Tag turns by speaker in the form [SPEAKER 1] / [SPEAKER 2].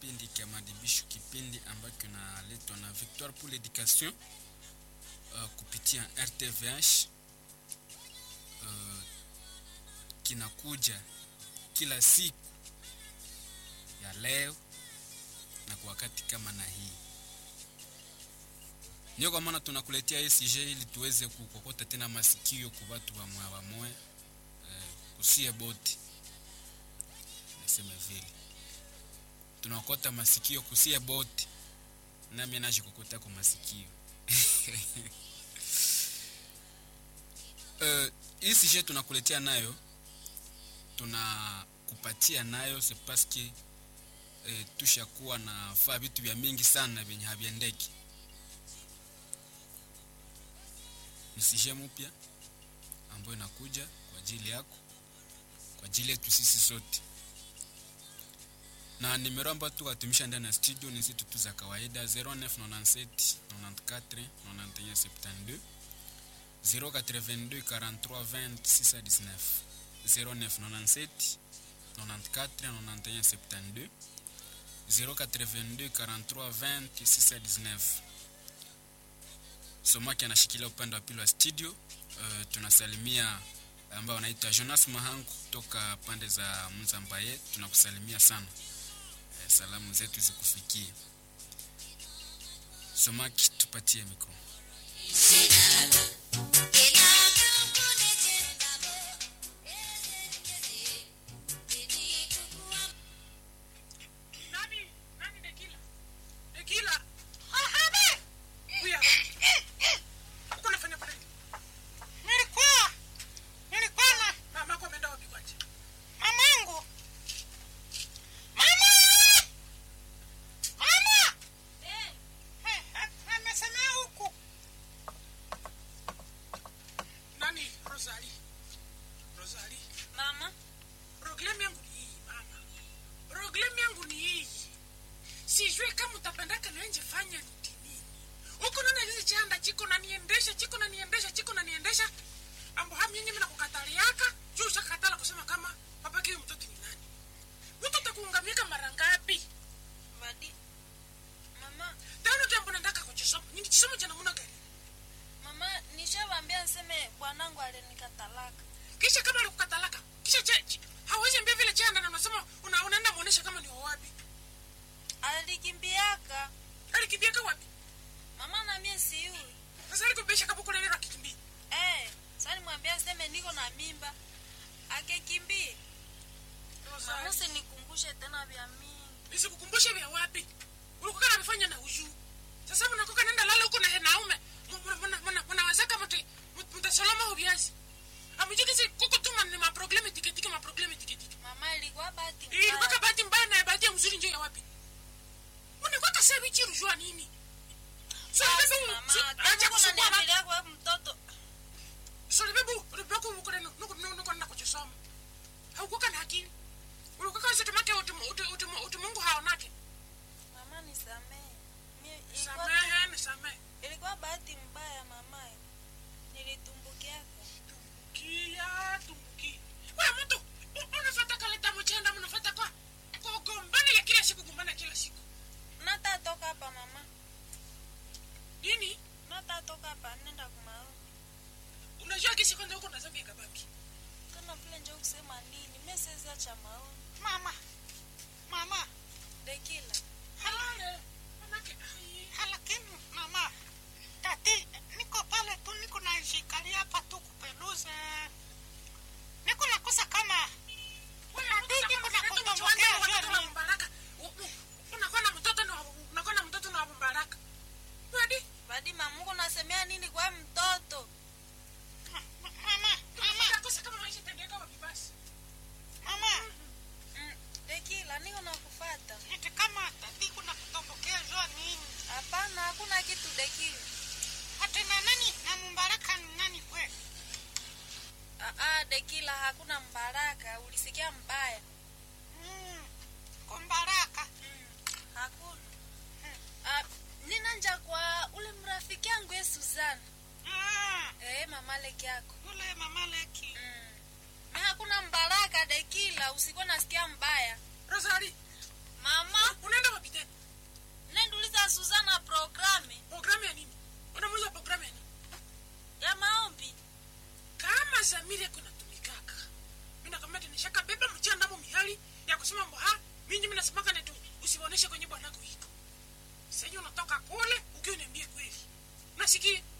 [SPEAKER 1] kipindi cha madibisho, kipindi ambacho kinaletwa na Victoire pour l'Education uh, kupitia RTVH uh, kinakuja kila siku ya leo na kwa wakati kama na hii. Ndio kwa maana tunakuletea ECG ili tuweze kukokota tena masikio kwa watu wa moya wa moya eh, kusie boti nasema vile tunakota masikio kusie boti nami nashikokota kwa masikio uh, hii sije tunakuletea nayo tunakupatia nayo c'est parce que eh, tushakuwa na faa vitu vya mingi sana vyenye haviendeki ni sije mpya ambayo inakuja kwa ajili yako kwa ajili yetu sisi sote na nimero ambayo tukatumisha ndani ya studio ni zetu tu za kawaida 0997 94 91 72 082 43 20 619 0997 94 91 72 082 43 20 619 somaki anashikilia upande wa pili wa studio uh, tunasalimia ambao wanaitwa jonas mahangu kutoka pande za mzambaye tunakusalimia sana uh, salamu zetu zikufikie somaki tupatie mikro
[SPEAKER 2] Nani? Nani Dekila? Dekila. Ahame. Huya. Uko unafanya pale?
[SPEAKER 3] Nilikuwa nilikuwa na
[SPEAKER 2] Mama yako ameenda wapi kwaje?
[SPEAKER 3] mamangu. Mama! Mama! Eh, a- amesemea huku.
[SPEAKER 2] Nani? Rosali. Rosali.
[SPEAKER 4] Mama,
[SPEAKER 2] Problem yangu ni hii mama. Problem yangu ni hii. Sijui kama utapendaka na nje fanya ni nini. Huko nana hizi chanda chiko na niendesha, chiko na niendesha, chiko na niendesha. Ambo hami nyinyi mna kukataliaka. Juu ushakatala kusema kama baba kile mtoto ni nani. Mtoto atakuungamika mara ngapi?
[SPEAKER 4] Vadi. Mama,
[SPEAKER 2] Tano jambo nataka kuchisoma. Nini kisomo cha namna gani?
[SPEAKER 4] mama nishawaambia nseme bwanangu alinikatalaka.
[SPEAKER 2] Kisha kama alikukatalaka, kisha che, che, hawezi mbia vile chanda na unasema una, unaenda muonesha kama ni wa wapi.
[SPEAKER 4] Alikimbiaka.
[SPEAKER 2] Alikimbiaka wapi?
[SPEAKER 4] Mama na mie siui.
[SPEAKER 2] Sasa alikubisha kama kuna neno akikimbia.
[SPEAKER 4] Eh, sasa nimwambia nseme niko na mimba. Akekimbie. Mama usinikumbushe tena vya mingi.
[SPEAKER 2] Nisikukumbushe vya wapi? Ulikuwa kana amefanya na uju. Sasa mnakoka nenda lala huko na henaume. Mnaweza kama mte mtasalama hubiazi. Amujiki si kuko tuma ni ma probleme tiketike ma probleme tiketike.
[SPEAKER 4] Mama ilikuwa bahati
[SPEAKER 2] Ili kwa
[SPEAKER 4] mbaya.
[SPEAKER 2] bahati mbaya na bahati ya mzuri ndio ya wapi? Unakuwa kasa bichi rujua nini? So
[SPEAKER 4] Basi,
[SPEAKER 2] bebu,
[SPEAKER 4] Mama,
[SPEAKER 2] acha
[SPEAKER 4] kama
[SPEAKER 2] kusumbua watu.
[SPEAKER 4] unaniambilia kwa mtoto.
[SPEAKER 2] So bebu, ulibako uko na nuko nuko na kuchosoma. Haukuwa na akili. Ulikuwa kama tumake utumu utumu utumungu haonake.
[SPEAKER 4] Mama nisamehe. Mie ilikuwa
[SPEAKER 2] Samehe, nisamehe.
[SPEAKER 4] ilikuwa bahati mbaya mama. Nilitumbukiaka.
[SPEAKER 2] tumbukia tumbukia we mtu u- unafata kaleta mchenda mnafata kwa kugombana ya kila siku gombana kila siku
[SPEAKER 4] Natatoka hapa mama.
[SPEAKER 2] nini
[SPEAKER 4] Natatoka hapa nenda kumaoni.
[SPEAKER 2] unajua kisi kwanza huko nazambia kabaki
[SPEAKER 4] Kana vile njoo kusema nini? Meseza cha maoni.
[SPEAKER 3] Mama. Mama.
[SPEAKER 4] Dekila.
[SPEAKER 2] halale manake ai,
[SPEAKER 3] Lakini mama, tati niko pale tu niko najikalia hapa tu kupeluza. Niko nakosa kama
[SPEAKER 2] wewe
[SPEAKER 3] Tati,
[SPEAKER 2] mtu
[SPEAKER 3] niko
[SPEAKER 2] kama
[SPEAKER 3] na
[SPEAKER 2] mtoto
[SPEAKER 3] kutombokea
[SPEAKER 2] mchanga, watoto
[SPEAKER 3] jua
[SPEAKER 2] wa
[SPEAKER 3] nini?
[SPEAKER 2] Mbaraka. U- u- unakuwa na mtoto na unakuwa na mtoto na mbaraka Wadi,
[SPEAKER 4] Badi mamungu nasemea nini kwa mtoto?
[SPEAKER 3] Ma- ma- mama, mama,
[SPEAKER 2] utakosa kama maisha itaendelea wapi basi
[SPEAKER 3] mama.
[SPEAKER 4] Mm, Dekila niko nakufata.
[SPEAKER 3] Eti kama tati kuna kutombokea jua nini?
[SPEAKER 4] Hapana, hakuna kitu Dekila.
[SPEAKER 3] Ati na nani na mbaraka ni nani kwe?
[SPEAKER 4] Ah, ah, Dekila hakuna mbaraka. Ulisikia mbaya.
[SPEAKER 3] Mm. Kwa mbaraka.
[SPEAKER 4] Mm, hakuna. Ah, nina nja kwa ule mrafiki yangu ye Suzana.
[SPEAKER 3] Ah,
[SPEAKER 4] Eh, mama leki yako.
[SPEAKER 3] yule mama leki.
[SPEAKER 4] Mm. Na hakuna mbaraka Dekila, usikuwa nasikia mbaya.
[SPEAKER 2] Rosali
[SPEAKER 4] mama
[SPEAKER 2] unaenda wapi tena
[SPEAKER 4] nenduliza suzana programe
[SPEAKER 2] programu ya nini unamuuliza programu ya nini
[SPEAKER 4] ya maombi
[SPEAKER 2] kama zamiri yako inatumikaka mi nakwambia tinishaka beba mchandamo mihali ya kusema mbo ha minyi mi nasemaka netu usiwaoneshe kwenye bwanako iko senye unatoka kule ukiwa uniambie kweli nasikie